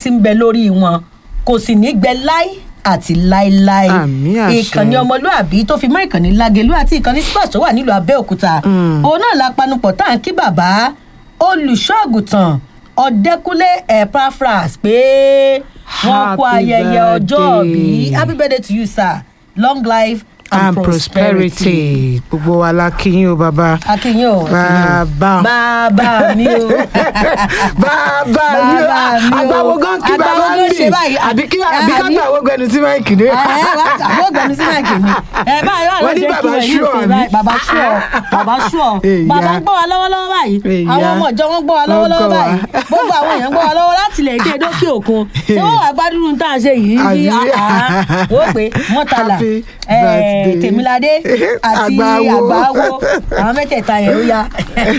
tí ń bẹ lórí wọn kò sì ní gbẹ láí àti láíláí Àmì àṣẹ. ìkànnì ọmọlúàbí tó fi mọ́ ìkànnì lágẹlú àti ìkànnì splash tó wà nílùú abẹ́òkúta òun náà la panupọ̀ tá à ń kí bàbá olùṣọ́ àgùntàn ọ̀dẹ́kúnlé epaphras pé wọ́n kú Happy ayẹyẹ ọjọ́ bí birthday. happy birthday to you sir long life and, and prosperity gbogbo wa la kí yín o bàbá akínyìn o Bàbá. bàbá mi o bàbá mi o Bàbá mi o. àgbàwo gan kí Àgbàwo bàbá gan ń ṣe bì báyìí. àbí kí àbí ká Àbí- gbàwó gbẹnu sí máìkì ni. ẹ wá àbí ọgbẹni sí máìkì mi ẹ báyìí wà Wọ́n ní lóde bàbá kí sure wọ́n ni. yìí bàbá sure bàbá sure Èyà. bàbá ń gbọ́ wa lọ́wọ́lọ́wọ́ báyìí Èyà. àwọn ọmọ ìjọ wọn ń gbọ́ wa Wọ́n lọ́wọ́lọ́wọ́ gbọ́ wa. báyìí gbogbo àwọn èèyàn ń gbọ́ wa lọ́wọ́ láti ilẹ̀ èdè dókè òkun tí wọ́n wà gbádùn tá à ń ṣe yìí bí Àbí? wọ́n pé mọ́tàlá Happy eh, birthday. tèmiládé àti Àgbáwo. àgbáwo àwọn mẹ́tẹ̀ẹ̀ta yẹn ó yá.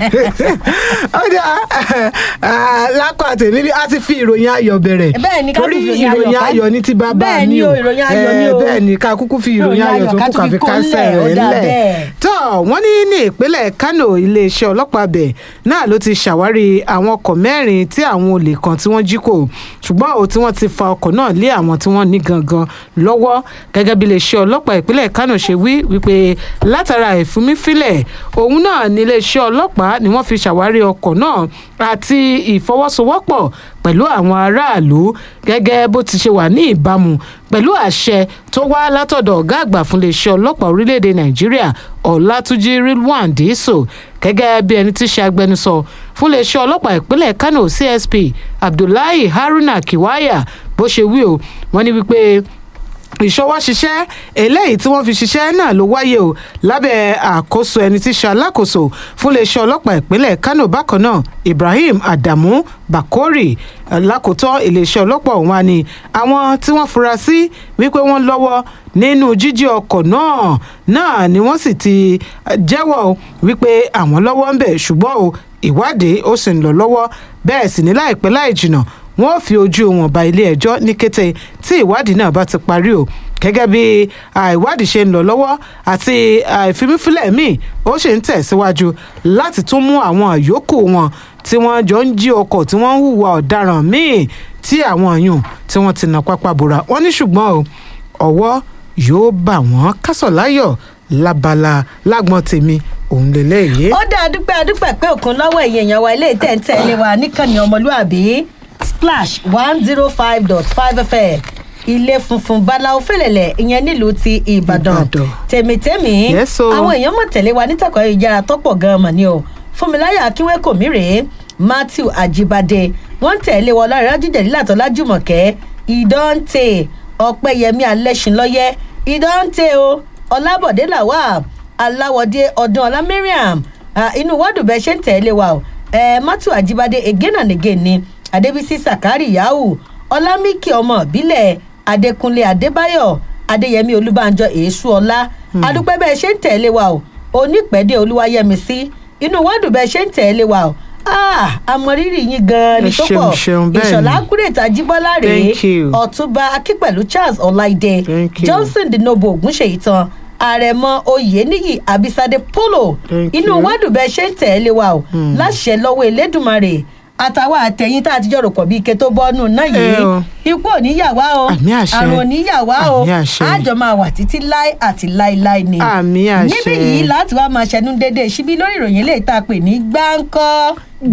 ó dá lákọ̀ àtẹ̀mí bí a ti fi ìròyìn ayọ̀ bẹ̀rẹ̀ Bẹ́ẹ̀ ni, ká torí fi ìròyìn ìròyìn ayọ̀ ká- ayọ̀ ní ti bàbá Bẹ́ẹ̀ mi ni o o, ìròyìn ayọ̀ ni Eh, o. bẹ́ẹ̀ ni ká kúkú fi ìròyìn Ìròyìn ayọ̀ ayọ̀ tó ká kù tún ká fi fi kó kásẹ̀ ńlẹ̀, ó rẹ̀ dà ńlẹ̀ bẹ́ẹ̀. tó wọ́n ní ní ìpínlẹ̀ Kánò iléeṣẹ́ ọlọ́pàá bẹ̀ náà ló ti ṣàwárí àwọn ọkọ̀ mẹ́rin tí àwọn olè kan tí wọ́n jí kò ṣùgbọ́n ò tí wọ́n ti fa ọkọ̀ náà lé àwọn tí wọ́n ní gangan lọ́wọ́ gẹ́gẹ́ bí iléeṣẹ́ ọlọ́pàá ìpínlẹ̀ Kánò ṣe wí wípé látara ìfúnmífilẹ̀ òun náà ní iléeṣẹ́ ọlọ́pàá ni wọ́n fi ṣàwárí ọkọ̀ náà àti ìfọwọ́sowọ́pọ̀ pẹ̀lú àwọn aráàlú gẹ́gẹ́ bó ti ṣe wà ní ìbámu pẹ̀lú àṣẹ tó wá látọ̀dọ̀ ọ̀gá àgbà fún iléeṣẹ́ ọlọ́pàá orílẹ̀-èdè nàìjíríà ọ̀làtúnjì rilwan dìísò gẹ́gẹ́ bí ẹni tí ṣe agbẹnusọ fún iléeṣẹ́ ọlọ́pàá ìpínlẹ̀ kano csp abdullahi haruna kiwaya bó ṣe wí o wọ́n ní wípé ìṣọwọ́ ṣiṣẹ́ eléyìí tí wọ́n fi ṣiṣẹ́ náà ló wáyé o lábẹ́ àkóso ẹni tí ṣe alákòóso fún iléeṣẹ́ ọlọ́pàá ìpínlẹ̀ Kano bákan náà Ibrahim Adamu Bakori lákòótọ́ iléeṣẹ́ ọlọ́pàá ọ̀hún wa ni àwọn tí wọ́n fura sí wípé wọ́n lọ́wọ́ nínú jíjí ọkọ̀ náà náà ni wọ́n sì ti eh, jẹ́wọ́ o wípé àwọn lọ́wọ́ ń bẹ̀ ṣùgbọ́n o ìwádìí ó sì ń lọ lọ́wọ́ bẹ́ẹ̀ sì ní láìpẹ́ láì jìnnà wọn ò fi ojú wọn ba ilé ẹjọ́ ní kété tí ìwádìí náà bá ti parí o gẹ́gẹ́ bí ìwádìí ṣe ń lọ lọ́wọ́ àti ìfimífilẹ̀ míì ó sì ń tẹ̀síwájú láti tún mú àwọn àyókù wọn tí wọ́n jọ ń jí ọkọ̀ tí wọ́n ń hùwà ọ̀daràn míì tí àwọn yùn tí wọ́n ti nà pápá bora wọ́n ní ṣùgbọ́n o ọwọ́ yóò bà wọ́n kásọ̀ láyọ̀ lábala lágbọ́n tèmi òun lélẹ́yìí. ó dá adúpẹ́ adúpẹ́ pé òkun lọ́wọ́ ẹ̀yìn èèyàn wa ilé ìtẹ̀ǹtẹ̀lé wa níkànnì ọmọlúàbí splash one zero five dot five fm ilé funfun báláwo fẹlẹlẹ ìyẹn nílùú ti ìbàdàn Ìbàdàn. tèmítèmí Yes, o. àwọn èèyàn mọ̀ tẹ̀lé wa nítàkọ̀ ìjára tọ́pọ̀ gan-an mọ̀ ni o fúnmiláyà akínwékò mi rèé matthew ajibade wọ́n ń tẹ̀lé wọn lára jíjẹ̀dí látọ̀ lájùmọ̀kẹ́ ìdọ́ǹtè ọ̀pẹ́yẹmí alẹ́sìnlọ́yẹ́ ìdọ́ǹtè o ọlábọ̀dé làwà aláwọ̀dé ọdún ọlá mariam Ah, inú wọ́ọ̀dù bẹ́ẹ̀ ṣe ń tẹ̀lé wa o Eh, matthew ajibade again and again ni adébísí sakari yahu ọlámìkì ọmọ ìbílẹ̀ adékúnlé adébáyọ̀ adéyẹmí olúbànjọ èésù ọlá adúpẹ́ bẹ́ẹ̀ ṣe ń tẹ̀lé wa o onípẹ̀dé olúwayẹmísí inú wọ́ọ̀dù bẹ́ẹ̀ ṣe ń tẹ̀lé wa o ah àmọ̀rírì yín gan-an ni Ẹ tó ṣeun, pọ̀ ṣeun, bẹ́ẹ̀ ni. ìṣọ̀lá kúrètà jíbọ́lá rèé Thank you. ọ̀túnba akínpẹ̀lú charles ọláìdé Thank you. johnson dinobo ògúnṣèyí tán àrẹ̀mọ oyèníyì abisade polo Thank inú you. wádùn bẹ́ẹ̀ ṣe ń tẹ̀lé wa o láṣẹ lọ́wọ́ elédùnmarè àtàwọn àtẹ̀yìn tá a ti jọ rò pọ̀ bí ike tó bọ́nú náà yìí Ẹ o. ikú ò ní yà wá o Àmì àṣẹ. àrùn ò ní yà wá o Àmì àṣẹ. àjọ máa wà títí láì àti láíláí ni Àmì àṣẹ. níbí yìí láti wá máa ṣẹnu déédéé síbí lórí ìròyìn eléyìí tá a pè ní gbáǹkọ́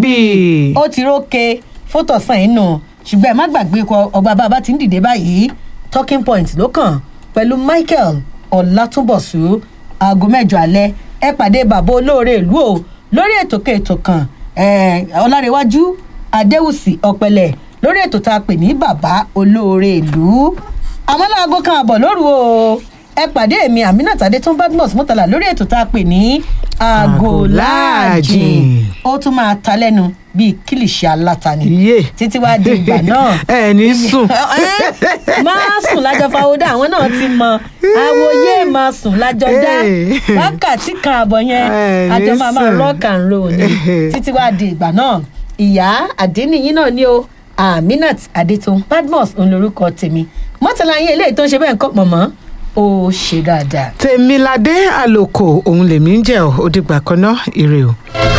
bíi ó ti rókè fótọ̀sán inú ṣùgbọ́n ẹ má gbàgbé kọ ọgbà bàbá tí ń dìde báyìí talking point ló kàn pẹ̀lú michael ọ̀làtúnbọ̀sù aago mẹ́jọ alẹ́ ẹ pàdé bàbá olóore ìlú o lórí ètò kètò kan eh, ọlárẹ̀wájú adéwùsì ọ̀pẹ̀lẹ̀ lórí ètò tá a pè ní bàbá olóore ìlú àmọ́ láago kan àbọ̀ lóru o ẹ pàdé èmi aminat adétún badmus mọ́tàlá lórí ètò tá a pè ní aago láàjìn ó tún máa ta lẹ́nu bíi kílìṣì aláta ni iye títí wá di ìgbà náà ẹ ní sùn Ẹ́, máa sùn lájọ fáwọdà àwọn náà ti mọ àwòye máa sùn lájọ dá Hey. wákàtí kan àbọ̀ yẹn Ẹ ní àjọ máa máa sùn. rock and roll ni títí wá di ìgbà náà ìyá àdénìyí náà ni o aminat adétun badmus òun lorúkọ tèmi mọ́tàlá yín eléyìí tó ń ṣe bẹ́ẹ̀ ń kọ́ pọ̀nmọ́ ó ṣe dáadáa. tèmiládé àlòkò òun lèmi ń jẹ́ ọ́ ó dìgbà kan náà ire o.